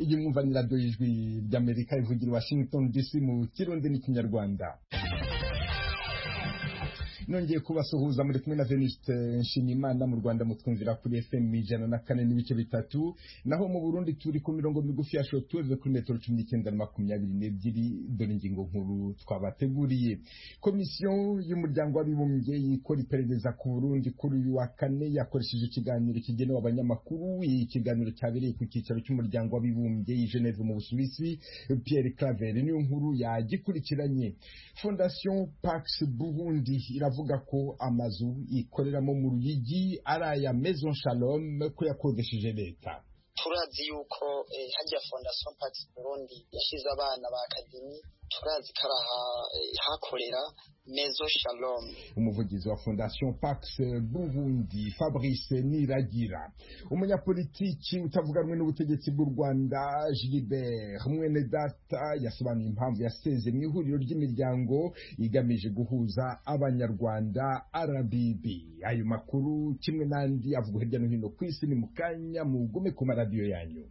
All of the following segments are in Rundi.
iyi mwumva ni radiyo y'ijwi ry'amerika ivugira washington dc mu kirundi n'ikinyarwanda nongeye kubasuhuza muri kumwe na Venuste Nshimiyimana mu Rwanda mutwumvira kuri FM ijana na kane n'ibice bitatu naho mu Burundi turi ku mirongo migufi ya shortwave kuri metero cumi n'icyenda na makumyabiri n'ebyiri dore ingingo nkuru twabateguriye komisiyo y'umuryango w'abibumbye ikora iperereza ku Burundi kuri uyu wa kane yakoresheje ikiganiro kigenewe abanyamakuru ikiganiro cyabereye ku cyicaro cy'umuryango w'abibumbye i Geneve mu Busuwisi Pierre Claver niyo nkuru yagikurikiranye Fondation Pax Burundi iravuga ko amazu ikoreramo mu Ruyigi ari aya Maison Shalom ko yakodesheje leta turazi yuko hajya Fondation Pax Burundi yashize abana ba akademi turazi ko hakorera Maison Shalom umuvugizi wa Fondation Pax Burundi Fabrice Niragira umunyapolitiki utavuga rumwe n'ubutegetsi bw'u Rwanda Gilbert Mwenedata yasobanuye impamvu yaseze mu ihuriro ry'imiryango igamije guhuza abanyarwanda RBB ayo makuru kimwe n'andi avugwa hirya no hino ku isi ni mu kanya mugume ku maradiyo yanyu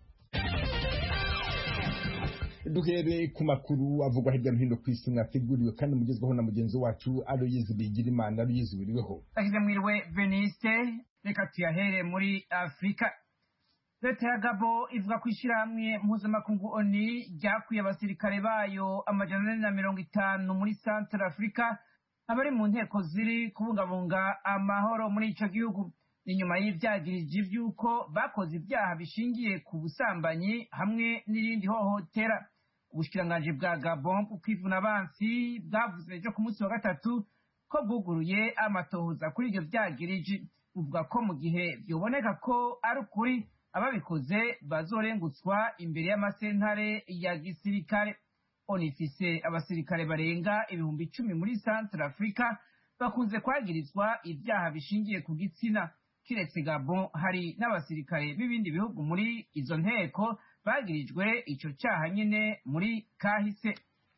duhere ku makuru avugwa hirya no hino ku isi mwateguriwe kandi mugezweho na mugenzi wacu Aloyizi Bigirimana Aloyizi wiriweho ashyize mwiriwe Veniste reka tuyahere muri Afurika leta ya Gabo ivuga ko ishyirahamwe mpuzamakungu ONU ryakuye abasirikare bayo amajana ane na mirongo itanu muri Central Africa abari mu nteko ziri kubungabunga amahoro muri ico gihugu ni nyuma y'ivyagiriji vy'uko bakoze ibyaha bishingiye ku busambanyi hamwe n'irindi hohotera ubushikiranganji bwa Gabon kwivuna abansi bwavuze ejo ku munsi wa gatatu ko bwuguruye amatohoza kuri ivyo vyagiriji buvuga ko mu gihe vyoboneka ko ari ukuri ababikoze bazorengutswa imbere y'amasentare ya gisirikare onifise abasirikare barenga ibihumbi icumi muri Central Africa bakunze kwagirizwa ibyaha bishingiye ku gitsina kiretse Gabon hari n'abasirikare b'ibindi bihugu muri izo nteko bagirijwe ico cyaha nyine muri kahise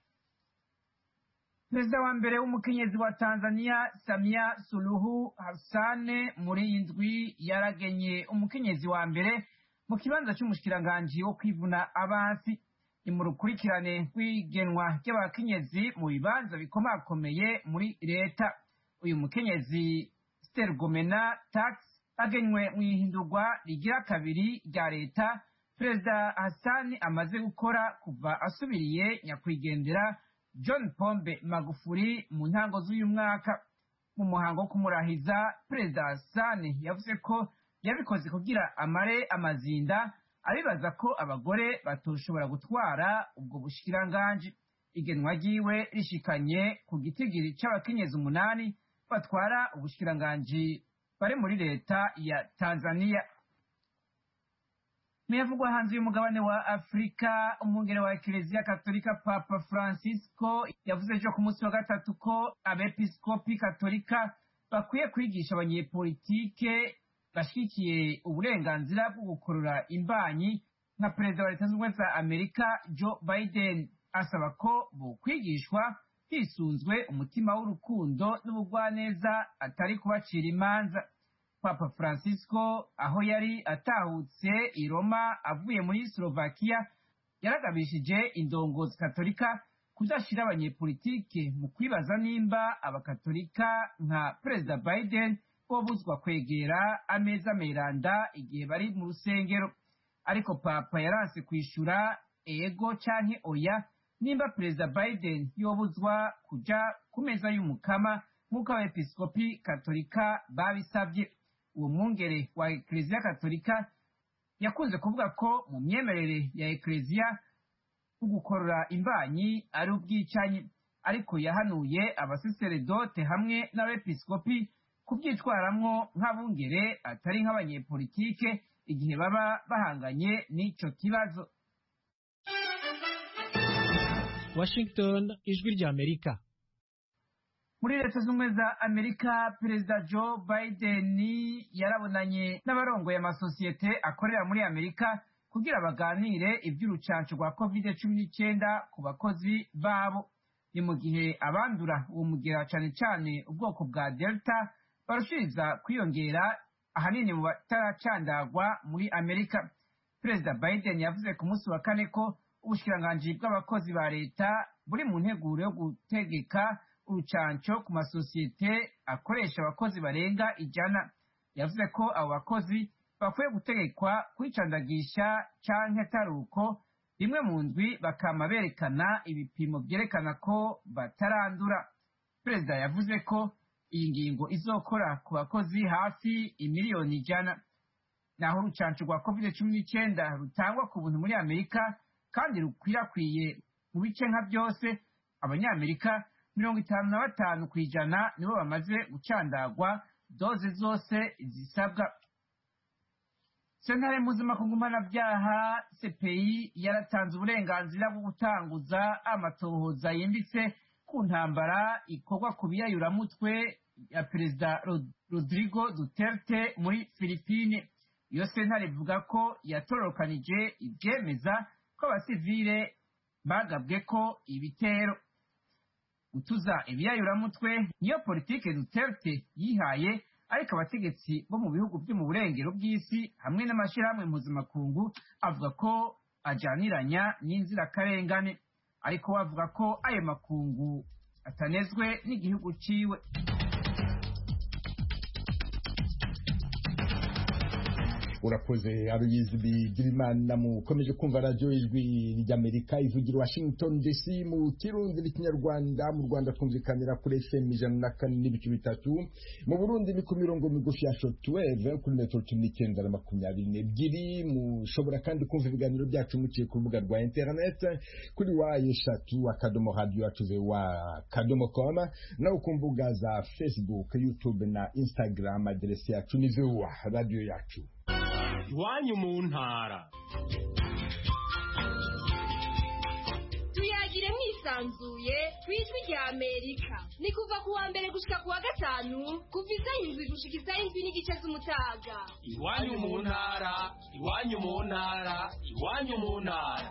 perezida wa mbere w'umukenyezi wa Tanzania Samia Suluhu Hassan muri indwi yaragenye umukenyezi wa mbere mu kibanza cy'umushikiranganji wo kwivuna abansi ni mu rukurikirane rw'igenwa ry'abakenyezi mu bibanza bikomakomeye muri leta uyu mukenyezi Stergomena Tax agenywe mu ihindurwa rigira kabiri rya leta perezida Hassan amaze gukora kuva asubiriye nyakwigendera John Pombe Magufuli mu ntango z'uyu mwaka mu muhango wo kumurahiza perezida Hassan yavuze ko yabikoze kugira amare amazinda abibaza ko abagore batoshobora gutwara ubwo bushikiranganji igenwa ryiwe rishikanye ku gitigiri c'abakenyezi umunani batwara ubushikiranganji bari muri leta ya Tanzania muyavugwa hanze y'umugabane wa Afurika umwungere wa Eklezia Katolika Papa Francisco yavuze ejo ku munsi wa gatatu ko abepiskopi katolika bakwiye kwigisha abanyepolitike bashyigikiye uburenganzira bwo gukurura imbanyi nka perezida wa leta zunze ubumwe za amerika joe biden asaba ko bokwigishwa hisunzwe umutima w'urukundo n'ubugwaneza atari kubacira imanza papa francisco aho yari atahutse i roma avuye muri slovakia yaragabishije indongozi katolika kudashyira abanyepolitike mu kwibaza nimba abakatolika nka perezida biden bobuzwa kwegera ameza meranda igihe bari mu rusengero ariko papa yaranse kwishura ego canke oya nimba perezida biden yobuzwa kuja ku meza y'umukama nk'uko abepiskopi katolika babisabye uwo mwungere wa ekleziya katolika yakunze kuvuga ko mu myemerere ya ekleziya ugukorora imbanyi ari ubwicanyi ariko yahanuye abaseseredote hamwe n'abepiskopi kubyitwaramwo nk'abungere atari nk'abanyepolitike igihe baba bahanganye n'ico kibazo Washington ijwi rya Amerika muri leta z'ubumwe za amerika perezida joe biden yarabonanye n'abarongoye amasosiyete akorera muri amerika kugira baganire iby'urucanco rwa covid cumi n'icyenda ku bakozi babo ni mu gihe abandura uwo mugera cane cane ubwoko bwa delta barushiriza kwiyongera ahanini mu bataracandagwa muri amerika perezida biden yavuze ku munsi wa kane ko ubushikiranganji bw'abakozi ba leta buri mu nteguro yo gutegeka urucanco ku masosiyete akoresha abakozi barenga ijana yavuze ko abo bakozi bakwiye gutegekwa kwicandagisha canke atari uko rimwe mu ndwi bakama berekana ibipimo vyerekana ko batarandura perezida yavuze ko iyi ngingo izokora ku bakozi hafi imiliyoni ijana naho urucanco rwa covid cumi n'icyenda rutangwa ku buntu muri amerika kandi rukwirakwiye mu bice nka byose abanyamerika mirongo itanu na batanu ku ijana nibo bamaze gucandagwa doze zose zisabwa sentare mpuzamakungu mpanabyaha cpi yaratanze uburenganzira bwo gutanguza amatohoza yimbitse ku ntambara ikorwa ku biyayuramutwe ya perezida rodrigo duterte muri filipine iyo sentare ivuga ko yatororokanije ibyemeza ko abasivile bagabwe ko ibitero gutuza ibiyayuramutwe niyo politike duterte yihaye ariko abategetsi bo mu bihugu byo mu burengero bw'isi hamwe n'amashyirahamwe mpuzamakungu avuga ko ajyaniranya n'inzirakarengane ariko bavuga ko ayo makungu atanezwe n'igihugu ciwe urakoze aruyizi bigirimana mukomeje kumva radiyo ijwi ry'amerika ivugira washington dc mu kirundi n'ikinyarwanda mu rwanda twumvikanira kuri fm ijana na kane n'ibice bitatu mu burundi ni ku mirongo migufi ya shotweve kuri metero cumi n'icyenda na makumyabiri n'ebyiri mushobora kandi kumva ibiganiro byacu muciye ku rubuga rwa interineti kuri wa eshatu akadomo radiyo yacu wa kadomo koma nawe ku mbuga za facebook youtube na instagram aderesi yacu ni vuwa radiyo yacu iwanyu mu ntara tuyagire mwisanzuye ku ijwi rya amerika ni kuva ku wa mbere gushika ku wa gatanu kuva isaha indwi gushika isaha indwi n'igice z'umutaga iwanyu mu ntara iwanyu mu ntara iwanyu mu ntara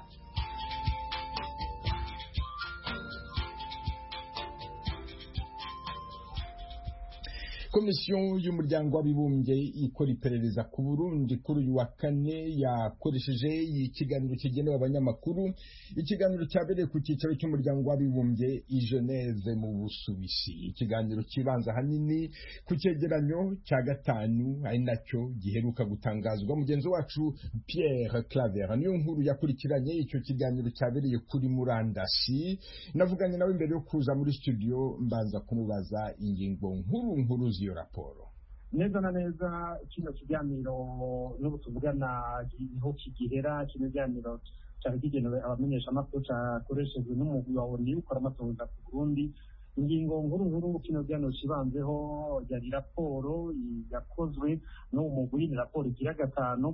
komisiyo y'umuryango w'abibumbye ikora iperereza ku burundi kuri uyu wa kane yakoresheje ikiganiro kigenewe abanyamakuru ikiganiro cyabereye ku cyicaro cy'umuryango w'abibumbye i geneve mu busuwisi ikiganiro kibanza ahanini ku cyegeranyo cya gatanu ari nacyo giheruka gutangazwa mugenzi wacu pierre claver niyo nkuru yakurikiranye icyo kiganiro cyabereye kuri murandasi navuganye nawe mbere yo kuza muri studio mbanza kumubaza ingingo nkuru nkuru iyo raporo neza na neza kino kiganiro n'ubu tuvugana niho kigihera kino kiganiro cyari kigenewe abamenyeshamakuru cyakoreshejwe n'umugwi wa oni ukora amatohoza ku burundi ingingo nkuru nkuru kino kiganiro kibanzeho yari raporo yakozwe n'uwo mugwi ni raporo igira gatanu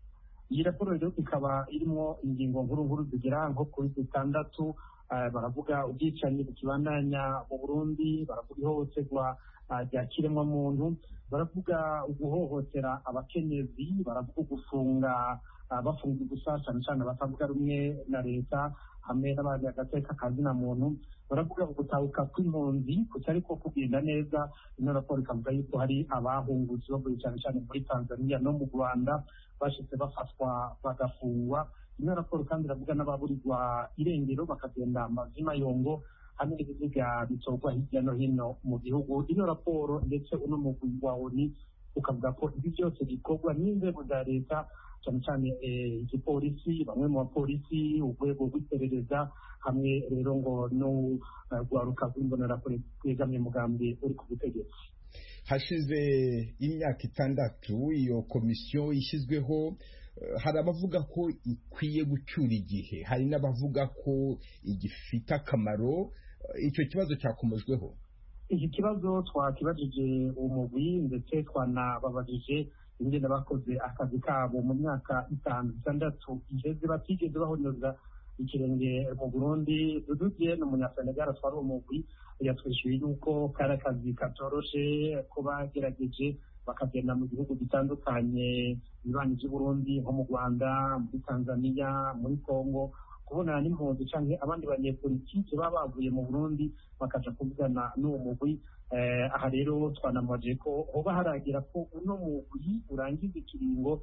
iyi raporo rero ikaba irimo ingingo nkuru nkuru zigera nko kuri zitandatu baravuga ubwicanyi bukibandanya mu burundi baravuga ihohoterwa rya kiremwamuntu baravuga guhohotera abakenyezi baravuga gufunga bafunga gusa cyane cyane batavuga rumwe na leta hamwe n'abandi agateka kazina muntu baravuga gutahuka kw'impunzi kutari ko kugenda neza ino raporo ikavuga yuko hari abahungutse bavuye cyane cyane muri tanzania no mu rwanda bashitse bafatwa bagafungwa ino raporo kandi iravuga n'ababurirwa irengero bakagenda amazima yongo hamwe n'ibiziga bitorwa hirya no hino mu gihugu ino raporo ndetse uno mugwi wa oni ukavuga ko ibi byose bikorwa n'inzego za leta cyane cyane igipolisi bamwe mu bapolisi urwego rw'iperereza hamwe rero ngo n'urwaruka rw'imbonerakure rwegamiye umugambi uri ku butegetsi hashize imyaka itandatu iyo komisiyo ishyizweho hari abavuga ko ikwiye gucyura igihe hari n'abavuga ko igifite akamaro icyo kibazo cyakomejweho iki kibazo twakibajije umugwi ndetse twanababajije ingene bakoze akazi kabo mu myaka itanu itandatu iheze batigeze bahonyoza ikirenge mu burundi dudugiye ni umunyasenegal atwara uwo mugwi yatwishyuye yuko kari akazi katoroshe ko bagerageje bakagenda mu bihugu bitandukanye bibanyi by'uburundi nko mu rwanda muri tanzania muri congo kubonana n'impunzi cyangwa abandi banyepolitike baba bavuye mu burundi bakaja kuvugana n'uwo mugwi aha rero twanamaje ko hoba haragira ko uno mugwi urangiza ikiringo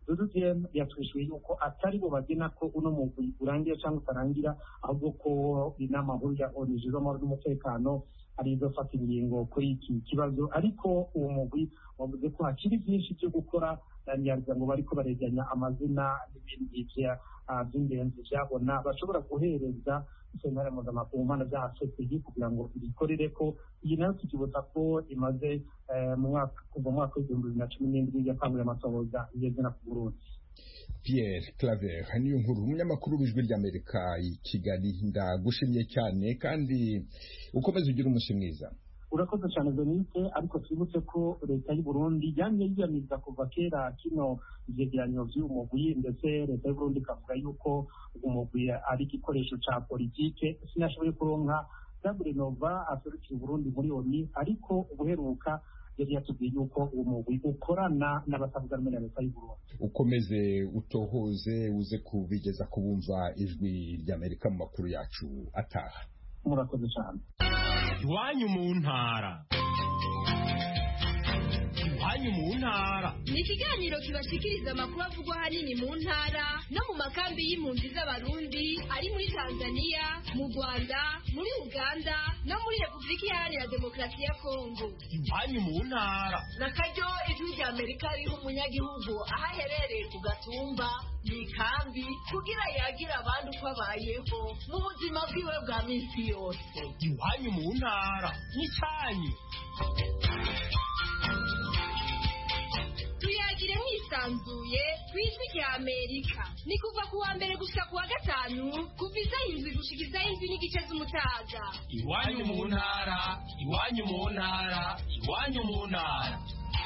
dududm yatwishuye yuko atari bo bagena ko uno mugwi urangira cyangwa utarangira ahubwo ko inama nkuru ya onu ijejwe amahoro n'umutekano ari izofata ingingo kuri iki kibazo ariko uwo mugwi wavuze ko hakiri byinshi byo gukora ntiyagira ngo bariko baregeranya amazina n'ibindi by'ingenzi byabona bashobora guhereza sentare mpuzamakungu mu mpande bya cpg kugira ngo ibikorere ko iyi nayo tukibutsa ko imaze mu mwaka kuva mu mwaka w'ibihumbi bibiri na cumi n'indwi yakanguye amatohoza igeze na ku burundi Pierre Claver niyo nkuru umunyamakuru w'ijwi ry'Amerika i Kigali ndagushimye cyane kandi ukomeze ugira umunsi mwiza urakoze cyane Denise ariko twibutse ko leta y'u Burundi yamye yiyamiza kuva kera kino ivyegeranyo vy'uyu mugwi ndetse leta y'u Burundi ikavuga yuko uyu mugwi ari igikoresho ca politike sinashoboye kuronka Gabriel Nova aserukira Burundi muri ONU ariko ubuheruka yari yatubwiye yuko uwo mugwi ukorana n'abatavuga rumwe na leta y'u Burundi ukomeze utohoze uze kubigeza kubumva ijwi ry'Amerika mu makuru yacu ataha murakoze cyane iwanyu mu ntara iwanyu mu ntara ni ikiganiro kibashikiriza amakuru avugwa ahanini mu ntara no mu makambi y'impunzi z'abarundi ari muri tanzania mu rwanda muri uganda no muri repubulika iharanira demokarasi ya kongo iwanyu mu ntara na karyo ijwi rya amerika riha umunyagihugu aho aherereye ku gatumba mu ikambi kugira yagire abandi uko abayeho mu buzima bwiwe bwa minsi yose iwanyu mu ntara n'icyanyu tuyagire mwisanzuye ku ijwi rya amerika ni kuva ku wa mbere gushika ku wa gatanu kuva isaha indwi gushika isaha indwi n'igice z'umutaga iwanyu mu ntara iwanyu mu ntara iwanyu mu ntara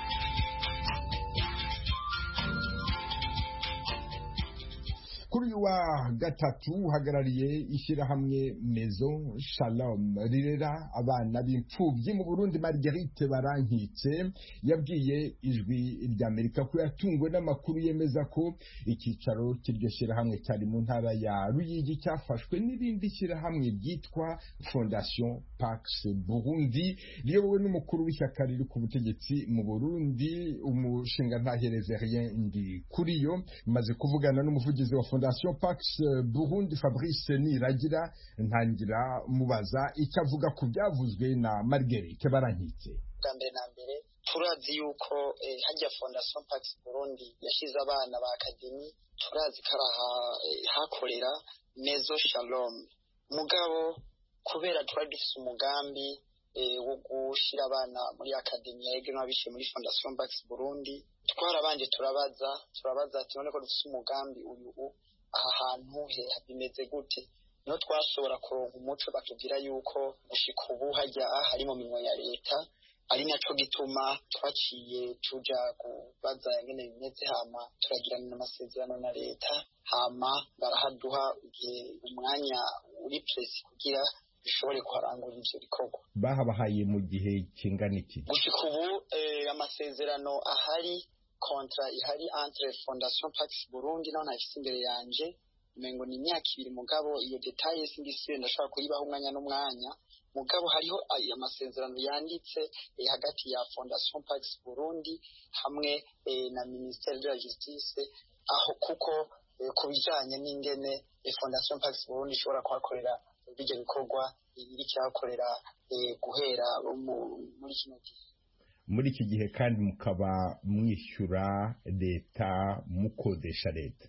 kuri uyu wa gatatu uhagarariye ishyirahamwe mezo shalom rirera abana b'imfubyi mu burundi marguerite barankitse yabwiye ijwi ry'amerika ko yatunguwe n'amakuru yemeza ko icyicaro cy'iryo shyirahamwe cyari mu ntara ya ruyigi cyafashwe n'irindi shyirahamwe ryitwa fondation pax burundi riyobowe n'umukuru w'ishyaka riri ku butegetsi mu burundi umushinga ntahereze rien ndi kuri yo maze kuvugana n'umuvugizi wa fondation pax burundi fabrice niragira ntangira mubaza icyo avuga ku byavuzwe na marguerite barankitse bwa mbere na mbere turazi yuko hajya fondation pax burundi yashyize abana ba akademi turazi ko ari hakorera mezo shalom mugabo kubera twari dufite umugambi wo gushyira abana muri akademi ya ege n'abishyuye muri fondation pax burundi twarabanje turabaza turabaza ati none ko dufite umugambi uyu aha hantu bimeze gute niho twashobora kuronka umuco batubwira yuko gushika ubu hajya hari mu minwa ya leta ari naco gituma twaciye tuja kubaza ingene bimeze hama turagirana amasezerano na leta hama barahaduha igihe umwanya uri presi kugira bishobore kuharangura ivyo bikorwa bahabahaye mu gihe kingana iki gushika ubu amasezerano ahari kontra ihari entre fondation pax burundi naho ntafise imbere yanje umengo ni imyaka ibiri mugabo iyo detaye singisiyo ndashobora kuyibaho umwanya n'umwanya mugabo hariho amasezerano yanditse hagati ya fondation pax burundi hamwe na ministere de la justice aho kuko ku bijanye n'ingene fondation pax burundi ishobora kuhakorera bijya bikorwa iri cyakorera guhera muri kino gihe muri iki gihe kandi mukaba mwishyura leta mukodesha leta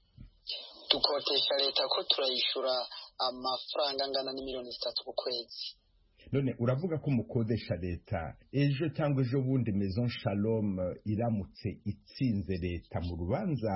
dukodesha leta ko turayishyura amafaranga angana n'imiliyoni zitatu ku kwezi none uravuga ko mukodesha leta ejo cyangwa ejo bundi maison shalom iramutse itsinze leta mu rubanza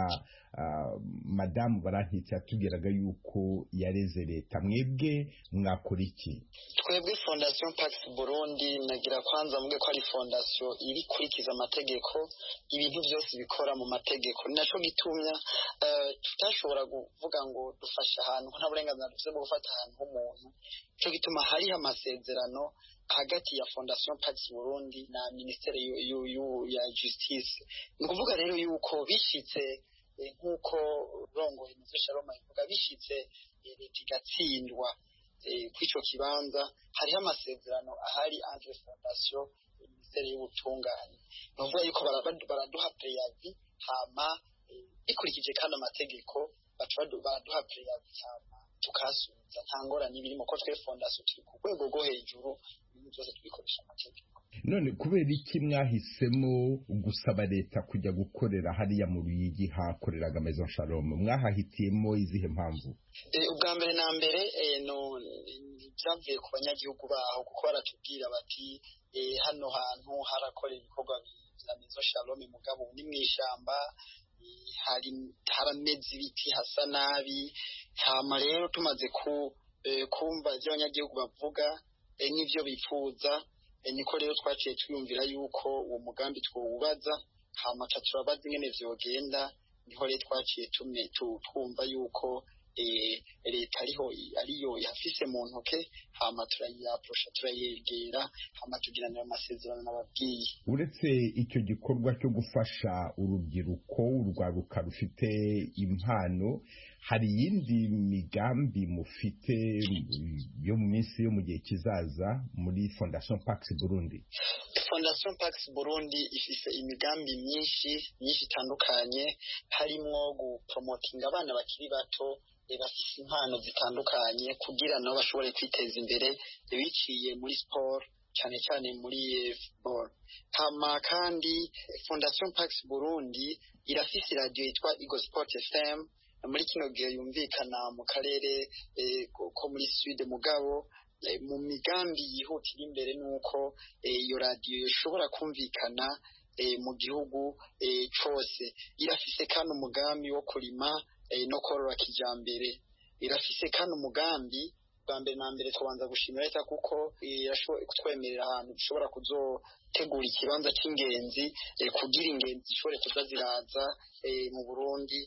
madamu barankitse yatubwiraga yuko yareze leta mwebwe mwakora iki twebwe fondation pax burundi nagira kwanza mubwe ko ari fondation iri kurikiza amategeko ibintu byose bikora mu mategeko ni naco gitumya tutashobora kuvuga ngo dufashe ahantu nta burenganzira dufite bwo gufata ahantu h'umuntu nico gituma hariho amasezerano hagati ya fondation pax burundi na ministere ya justice ni ukuvuga rero yuko bishitse nk'uko rongoye muzo sharoma ivuga bishitse leta igatsindwa kw'ico kibanza hariho amasezerano ahari entre fondation ministere y'ubutungane ni ukuvuga yuko baraduha preyavi hama bikurikije kandi amategeko baca baduha preyavisama tukasubiza nta ngorane ibirimo ko twe fondasiyo turi ku rwego rwo hejuru ibintu byose tubikoresha amategeko none kubera iki mwahisemo gusaba leta kujya gukorera hariya mu ruyigi hakoreraga maison shalom mwahahitiyemo izihe mpamvu ubwa mbere na mbere byavuye ku banyagihugu baho kuko baratubwira bati hano hantu harakorera ibikorwa bya maison shalom mugabo ni mu ishyamba hari harameze ibiti hasa nabi hama rero tumaze kumva ibyo abanyagihugu bavuga n'ibyo bifuza niko rero twaciye twiyumvira yuko uwo mugambi twawubaza hamaca turabaza ingene vyogenda niho rero twaciye twumva yuko leta ariho ariyo yafise mu ntoke hama turayiyaprosha turayegera hama tugiranira amasezerano n'ababwiye uretse icyo gikorwa cyo gufasha urubyiruko urwaruka rufite impano hari iyindi migambi mufite yo mu minsi yo mu gihe kizaza muri fondation pax burundi fondation pax burundi ifise imigambi myinshi myinshi itandukanye harimwo gupromotinga abana bakiri bato bafise impano zitandukanye kugira nabo bashobore kwiteza imbere biciye muri sport cyane cyane muri football hama kandi fondation pax burundi irafise radio yitwa Eagle Sport FM muri kino gihe yumvikana mu karere ko muri sud mugabo mu migambi yihutira imbere nuko iyo radio ishobora kumvikana mu gihugu cose irafise kandi umugambi wo kurima no korora kijambere irafise kandi umugambi bwa mbere na mbere tubanza gushimira leta kuko kutwemerera ahantu dushobora kuzotegura ikibanza cy'ingenzi kugira ingenzi zishobore kuza ziraza mu burundi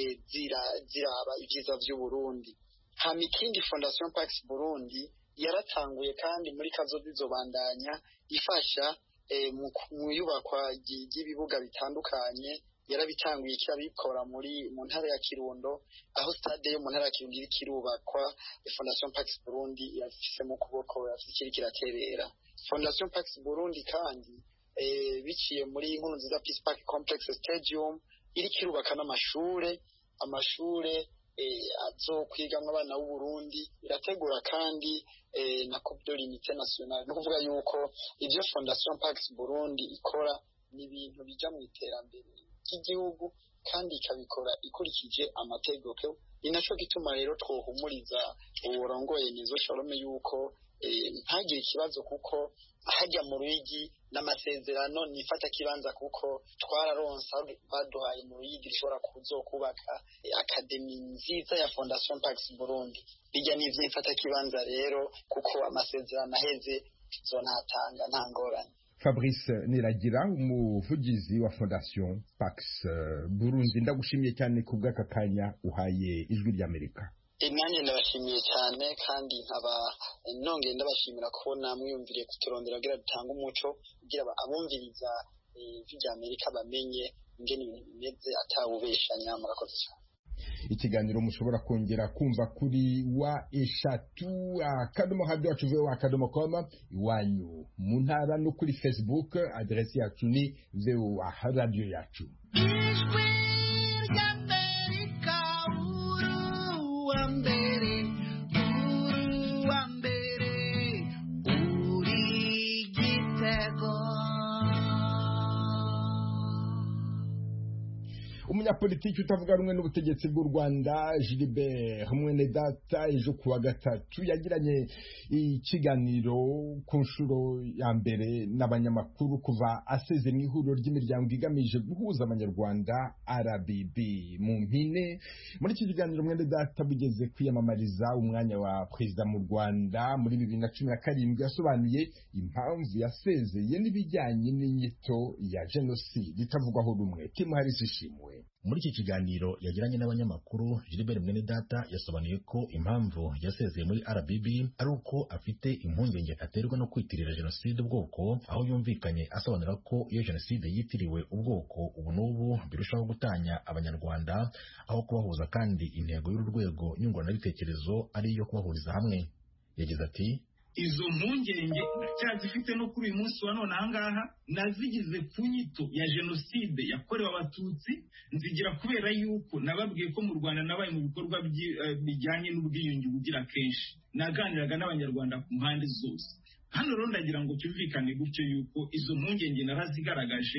ziraba ibyiza by'uburundi hama ikindi fondation pax burundi yaratanguye kandi muri kazoza izobandanya ifasha mu iyubakwa ry'ibibuga bitandukanye yarabitanguye kirabikora muri mu ntara ya Kirundo aho stade yo mu ntara ya Kirundo iriko irubakwa Fondation Pax Burundi yafise mu kuboko yafise kiraterera Fondation Pax Burundi kandi eh, biciye muri inkuru nziza Peace Park Complex Stadium iriko irubaka n'amashure amashure eh, azokwigamwo abana b'u Burundi irategura kandi eh, na Coupe de l'Unité Nationale no kuvuga yuko ivyo Fondation Pax Burundi ikora ni ibintu bija mu iterambere ry'igihugu kandi ikabikora ikurikije amategeko ni naco gituma rero twohumuriza uburongoye nizo shalome yuko ntagire ikibazo kuko hajya mu ruyigi n'amasezerano nifata kibanza kuko twararonsa baduhaye mu ruyigi rishobora kuzokubaka akademi nziza ya fondation pax burundi bijya n'ivyo ifata kibanza rero kuko amasezerano aheze zonatanga nta ngorane fabrice niragira umuvugizi wa fondation pax burundi ndagushimiye cyane ku bw'aka kanya uhaye ijwi ry'amerika nanjye ndabashimiye cyane kandi nkaba nongeye ndabashimira kubona mwiyumviriye kuturondera kugira dutange umuco kugira abumviriza ijwi ry'amerika bamenye ingene ibintu bimeze atawubeshanya murakoze cyane ikiganiro mushobora kongera kumva kuri wa eshatu akadomo hadi wacu voa akadomo koma iwanyu mu ntara no kuri facebook aderesi yacu ni voa radiyo yacu ijwi ry'amerika uruwa mbere uruwa mbere uri gitego umunyapolitiki utavuga rumwe n'ubutegetsi bw'u rwanda gilbert mwene data ejo kuwa gatatu yagiranye ikiganiro ku nshuro ya mbere n'abanyamakuru kuva aseze mu ihuriro ry'imiryango igamije guhuza abanyarwanda rbb mu mpine muri iki kiganiro mwene data bugeze kwiyamamariza umwanya wa perezida mu rwanda muri bibiri na cumi na karindwi yasobanuye impamvu yasezeye n'ibijyanye n'inyito ya jenoside itavugwaho rumwe timu harisi ishimwe muri iki kiganiro yagiranye n'abanyamakuru Gilbert Mwenedata yasobanuye ko impamvu yasezeye muri RBB ari uko afite impungenge aterwa no kwitirira jenoside ubwoko aho yumvikanye asobanura ko iyo jenoside yitiriwe ubwoko ubu n'ubu birushaho gutanya abanyarwanda aho kubahuza kandi intego y'uru rwego nyunguranabitekerezo ari iyo kubahuriza hamwe yagize ati izo mpungenge ndacyazifite no kuri uyu munsi wa none ahangaha nazigize ku nyito ya jenoside yakorewe abatutsi nzigira kubera yuko nababwiye ko mu rwanda nabaye mu bikorwa bijyanye n'ubwiyunge bugira kenshi naganiraga n'abanyarwanda ku mpande zose hano rero ndagira ngo cyumvikane gutyo yuko izo mpungenge narazigaragaje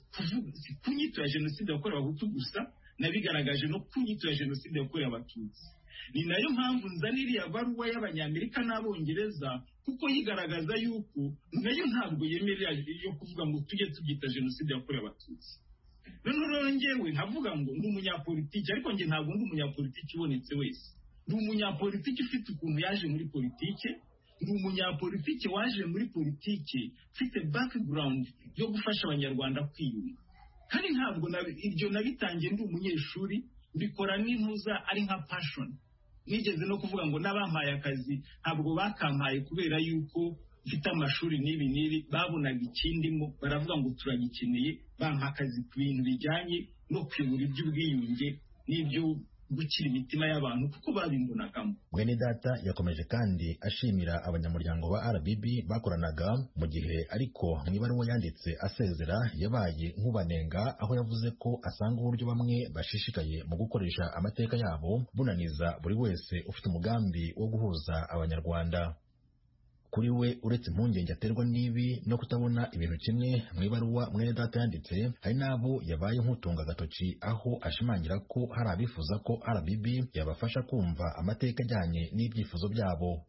si ku nyito ya jenoside yakorewe abahutu gusa nabigaragaje no ku nyito ya jenoside yakorewe abatutsi ni nayo mpamvu nzana iriya baruwa y'abanyamerika n'abongereza kuko yigaragaza yuko nayo ntabwo yemerera yo kuvuga ngo tujye tubyita jenoside yakorewe abatutsi noneho rero ngewe nkavuga ngo ndi umunyapolitiki ariko njye ntabwo ndi umunyapolitiki ubonetse wese ndi umunyapolitiki ufite ukuntu yaje muri politike ndi umunyapolitiki waje muri politike ufite background yo gufasha abanyarwanda kwiyunga kandi ntabwo ibyo nabitangiye ndi umunyeshuri mbikora n'intuza ari nka passion nigeze no kuvuga ngo n'abampaye akazi ntabwo bakampaye kubera yuko mfite amashuri n'ibi n'ibi babonaga ikindimo baravuga ngo turagikeneye bampa akazi ku bintu bijyanye no kuyobora iby'ubwiyunge n'ibyo gukira imitima y'abantu kuko babimbonagamo mwene data yakomeje kandi ashimira abanyamuryango ba RBB bakoranaga mu gihe ariko mu ibaruwa yanditse asezera yabaye nk'ubanenga aho yavuze ko asanga uburyo bamwe bashishikaye mu gukoresha amateka yabo bunaniza buri wese ufite umugambi wo guhuza abanyarwanda kuri we uretse impungenge aterwa n'ibi no kutabona ibintu kimwe mu ibaruwa mwene data yanditse hari n'abo yabaye nk'utunga agatoki aho ashimangira ko hari abifuza ko RBB yabafasha kumva amateka ajyanye n'ibyifuzo byabo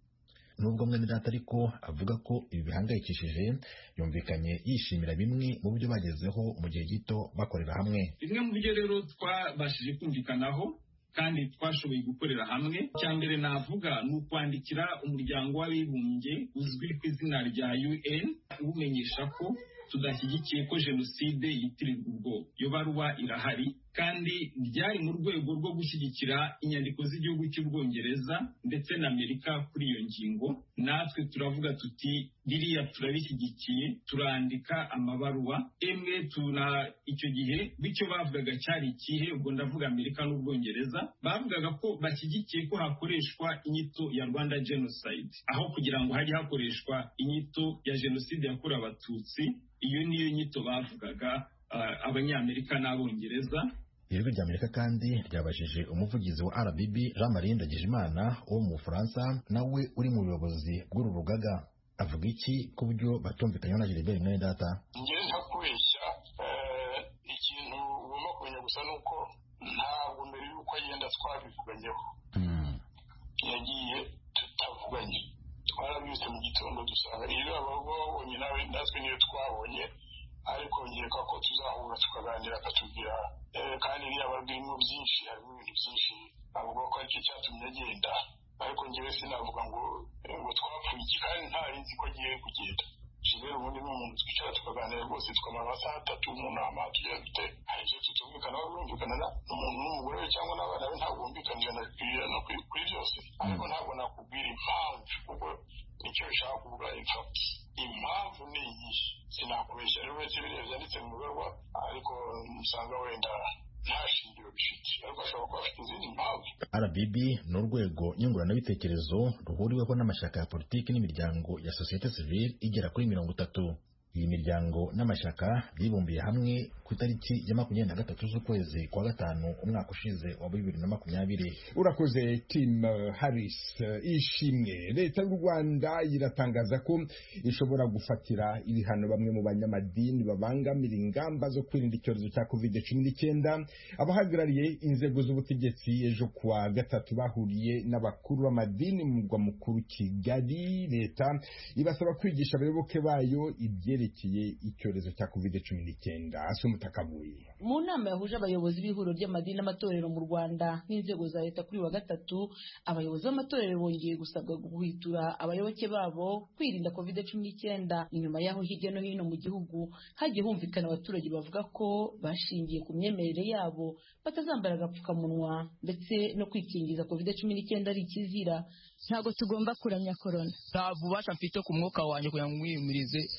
nubwo mwene data ariko avuga ko ibi bihangayikishije yumvikanye yishimira bimwe mu byo bagezeho mu gihe gito bakorera hamwe bimwe mu byo rero twabashije kumvikanaho kandi twashoboye gukorera hamwe icya mbere navuga ni ukwandikira umuryango w'abibumbye uzwi ku izina rya UN uwumenyesha ko tudashyigikiye ko jenoside yitirirwa ubwoko iyo baruwa irahari kandi byari mu rwego rwo gushyigikira inyandiko z'igihugu cy'ubwongereza ndetse na amerika kuri iyo ngingo natwe turavuga tuti biriya turabishyigikiye turandika amabaruwa emwe tuna icyo gihe bityo bavugaga cyari ikihe ubwo ndavuga amerika n'ubwongereza bavugaga ko bashyigikiye ko hakoreshwa inyito ya rwanda genocide aho kugira ngo hajye hakoreshwa inyito ya jenoside yakorewe abatutsi iyo niyo nyito bavugaga abanyamerika n'abongereza ijwi rya amerika kandi ryabajije umuvugizi wa RBB Jean Marie Ndagijimana wo mu Bufaransa nawe uri mu buyobozi bw'uru rugaga avuga iki ku buryo batumvikanyeho na Gilbert mwene data njyewe nta kubeshya ikintu ugomba kumenya gusa ni uko ntabwo mbere y'uko agenda twabivuganyeho yagiye tutavuganye twarabyutse mu gitondo dusanga iyo ababa babonye nawe natwe niyo twabonye ariko nkeka ko tuzahura tukaganira akatubwira kandi iriya barwimo byinshi harimo ibintu byinshi avuga ko aricyo cyatumye agenda ariko ngewe sinavuga ngo ngo twapfuye iki kandi ntari nzi ko agiye kugenda rero ubundi ni umuntu twicara tukaganira rwose tukamara amasaha atatu mu nama tugira dute hari ibyo tutumvikanaho birumvikana n'umuntu n'umugore we cyangwa n'abana be ntabwo bumvikanira no kuri byose ariko ntabwo nakubwira impamvu kuko icyo bishaka kuvuga impfapfa impamvu ni iyi sinakubeshya rero uretse biriya byanditse mu ibarwa ariko usanga wenda nta shingiro bifite ariko ashobora kuba afite izindi mpamvu RBB ni urwego nyunguranabitekerezo ruhuriweho n'amashyaka ya politiki n'imiryango ya sosiyete sivile igera kuri mirongo itatu iyi miryango n'amashyaka byibumbiye hamwe ku itariki ya makumyabiri na gatatu z'ukwezi kwa gatanu umwaka ushize wa bibiri na makumyabiri urakoze tim harris ishimwe leta y'u rwanda iratangaza ko ishobora gufatira ibihano bamwe mu banyamadini babangamira ingamba zo kwirinda icyorezo cya covid cumi n'icyenda abahagarariye inzego z'ubutegetsi ejo kuwa gatatu bahuriye n'abakuru b'amadini mu murwa mukuru kigali leta ibasaba kwigisha abayoboke bayo ibyerekeye icyorezo cya covid cumi n'icyenda mu nama yahuje abayobozi b'ihuriro ry'amadini n'amatorero mu rwanda n'inzego za leta kuri wa gatatu abayobozi b'amatorero bongeye gusabwa guhwitura abayoboke babo kwirinda covid cumi n'icyenda inyuma y'aho hirya no hino mu gihugu hagiye humvikana abaturage bavuga ko bashingiye ku myemerere yabo batazambara agapfukamunwa ndetse no kwikingiza covid cumi n'icyenda ari ikizira ntabwo tugomba kuramya korona nta bubasha mfite ku mwuka wanjye kugira ngo mwiyumirize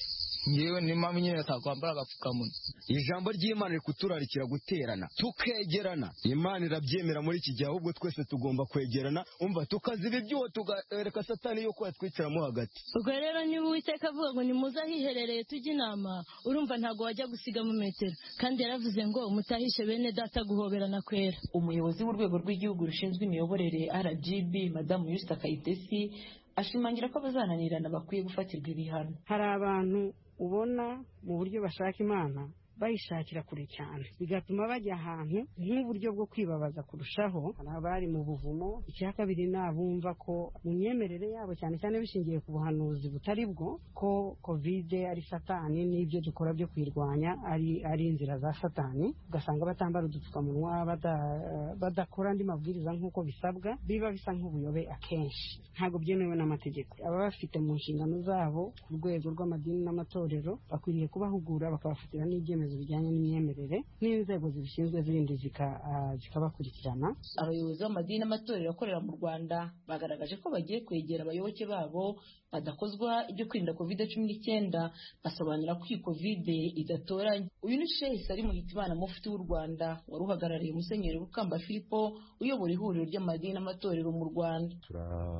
ngewe ni mpamvu nyine atakwambara agapfukamunwa ijambo ry'imana riri kuturarikira guterana tukegerana imana irabyemera muri iki gihe ahubwo twese tugomba kwegerana umva tukaziba ibyuho tugareka satani yuko yatwicaramo hagati ubwo rero niba uwiteka avuga ngo nimuze ahiherereye tujye inama urumva ntabwo wajya gusigamo metero kandi yaravuze ngo mutahishe bene data guhoberana kwera umuyobozi w'urwego rw'igihugu rushinzwe imiyoborere rgb madamu yusita kayitesi ashimangira ko abazananirana bakwiye gufatirwa ibihano hari abantu ubona mu buryo bashaka imana bayishakira kure cyane bigatuma bajya ahantu nk'uburyo bwo kwibabaza kurushaho hari abari mu buvumo icya kabiri ni abumva ko mu myemerere yabo cyane cyane bishingiye ku buhanuzi butari bwo ko kovide ari satani n'ibyo dukora byo kuyirwanya ari ari inzira za satani ugasanga batambara udupfukamunwa badakora andi mabwiriza nk'uko bisabwa biba bisa nk'ubuyobe akenshi ntabwo byemewe n'amategeko aba bafite mu nshingano zabo ku rwego rw'amadini n'amatorero bakwiriye kubahugura bakabafatira n'ibyemezo bijyanye n'imyemerere n'inzego zibishinzwe zindi zikabakurikirana abayobozi b'amadini n'amatorero akorera mu rwanda bagaragaje ko bagiye kwegera abayoboke babo badakozwa ibyo kwirinda kovide cumi n'icyenda basobanura ko iyi kovide idatoranye uyu ni shehe salimu hitimana mufti w'u rwanda wari uhagarariye musenyeri rukamba filipo uyobora ihuriro ry'amadini n'amatorero mu rwanda turi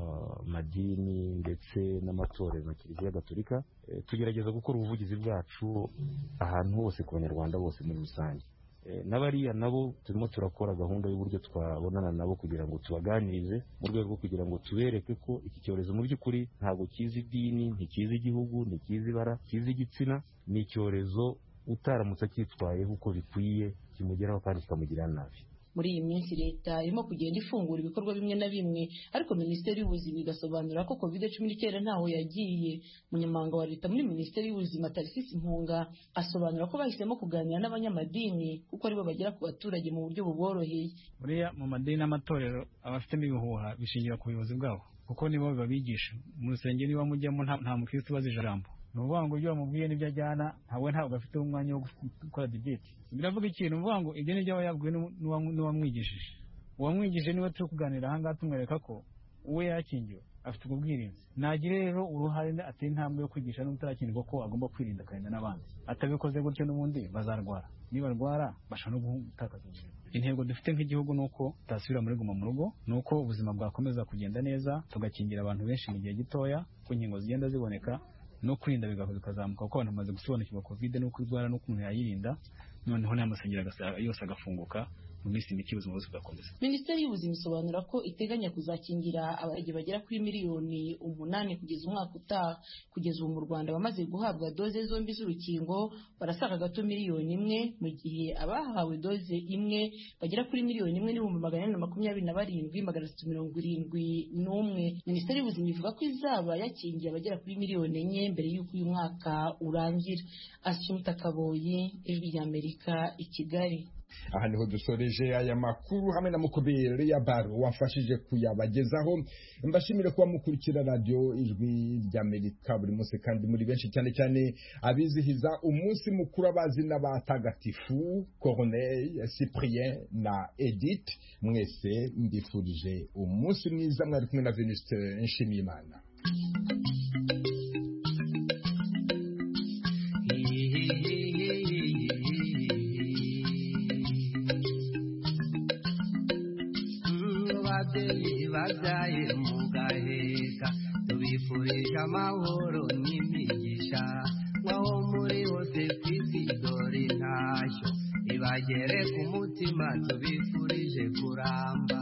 amadini ndetse n'amatorero na kiliziya gatolika tugerageza gukora ubuvugizi bwacu ahantu hose ku banyarwanda bose muri rusange n'abariya nabo turimo turakora gahunda y'uburyo twabonana nabo kugira ngo tubaganirize mu rwego rwo kugira ngo tubereke ko iki cyorezo mu by'ukuri ntabwo kizi idini ntikizi igihugu ntikizi ibara kizi igitsina ni icyorezo utaramutse acyitwayeho uko bikwiye kimugeraho kandi kikamugirira nabi muri iyi minsi leta irimo kugenda ifungura ibikorwa bimwe na bimwe ariko minisiteri y'ubuzima igasobanura ko covid cumi n'icyenda ntaho yagiye umunyamabanga wa leta muri minisiteri y'ubuzima tarisisi impunga asobanura ko bahisemo kuganira n'abanyamadini kuko aribo bagera ku baturage mu buryo buboroheye buriya mu madini n'amatorero abafitemo ibihuha bishingira ku buyobozi bwabo kuko nibo babigisha mu rusengero niba mujyamo nta mukirisitu ubaza ijambo ni ukuvuga ngo ibyo bamubwiye n'ibyo ajyana ntabwo ntabwo afite umwanya wo gukora dibeti biravuga ikintu uvuga ngo ibyo nibyo aba yabwiwe n'uwamwigishije uwamwigishije niwe turi kuganira ahangaha tumwereka ko uwe yakingiwe afite ubwo bwirinzi nagire rero uruhare ateye intambwe yo kwigisha n'utarakingirwa ko agomba kwirinda akarinda n'abandi atabikoze gutyo n'ubundi bazarwara nibarwara bashobora no gutakaza ubuzima intego dufite nk'igihugu ni uko tutasubira muri guma mu rugo ni uko ubuzima bwakomeza kugenda neza tugakingira abantu benshi mu gihe gitoya ko inkingo zigenda ziboneka no kwirinda bikazamuka kuko abantu bamaze gusobanukirwa kovide n'uko irwara n'uko umuntu yayirinda noneho n'amasengero yose agafunguka mu minsi mike ubuzima bwose bugakomeza minisiteri y'ubuzima isobanura ko iteganya kuzakingira abaturage bagera kuri miliyoni umunani kugeza umwaka utaha kugeza ubu mu rwanda bamaze guhabwa doze zombi z'urukingo barasaga gato miliyoni imwe mu gihe abahawe doze imwe bagera kuri miliyoni imwe n'ibihumbi magana ane na makumyabiri na barindwi magana atatu mirongo irindwi n'umwe minisiteri y'ubuzima ivuga ko izaba yakingiye abagera kuri miliyoni enye mbere y'uko uyu mwaka urangira asumta kaboyi ijwi ry'amerika i kigali aha niho dusoreje aya makuru hamwe na mukubiri ya baro wafashije kuyabagezaho mbashimire kuba mukurikira radiyo ijwi ry'amerika buri munsi kandi muri benshi cyane cyane abizihiza umunsi mukuru abazi n'abatagatifu corneille cyprien na edith mwese mbifurije umunsi mwiza mwari kumwe na venuste nshimiyimana ababyeyi babyaye mu gaheka tubifurije amahoro n'imigisha nk'aho muri hose ku isi dore intashyo ibagere ku mutima tubifurije kuramba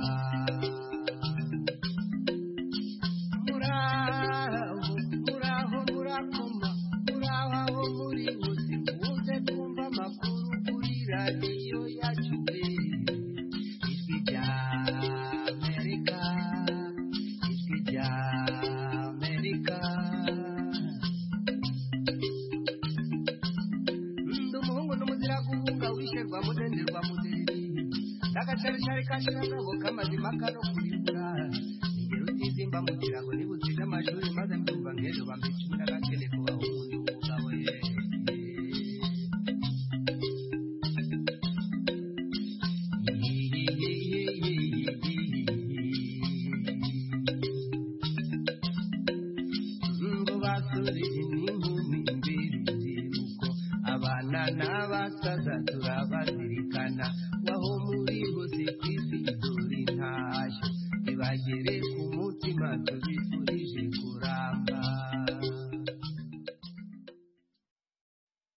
muraho muraho murakoma muraho aho muri hose muze kumva amakuru kuri radiyo yacu ijwi rya amerika ijwi rya amerika ndi umuhungu n'umuzira guhunga wisherwa mudenderwa mudereri n'agacaricari kashirangabo k'amazima kano kurimbura ingero utizimba mu kirago niba utsiga amashuri maze mbyumva nk'ejo bambicumi n'agakene kubaho umuntu w'umugabo ye ngo basore n'inkumi mbiri n'abasaza turabazirikana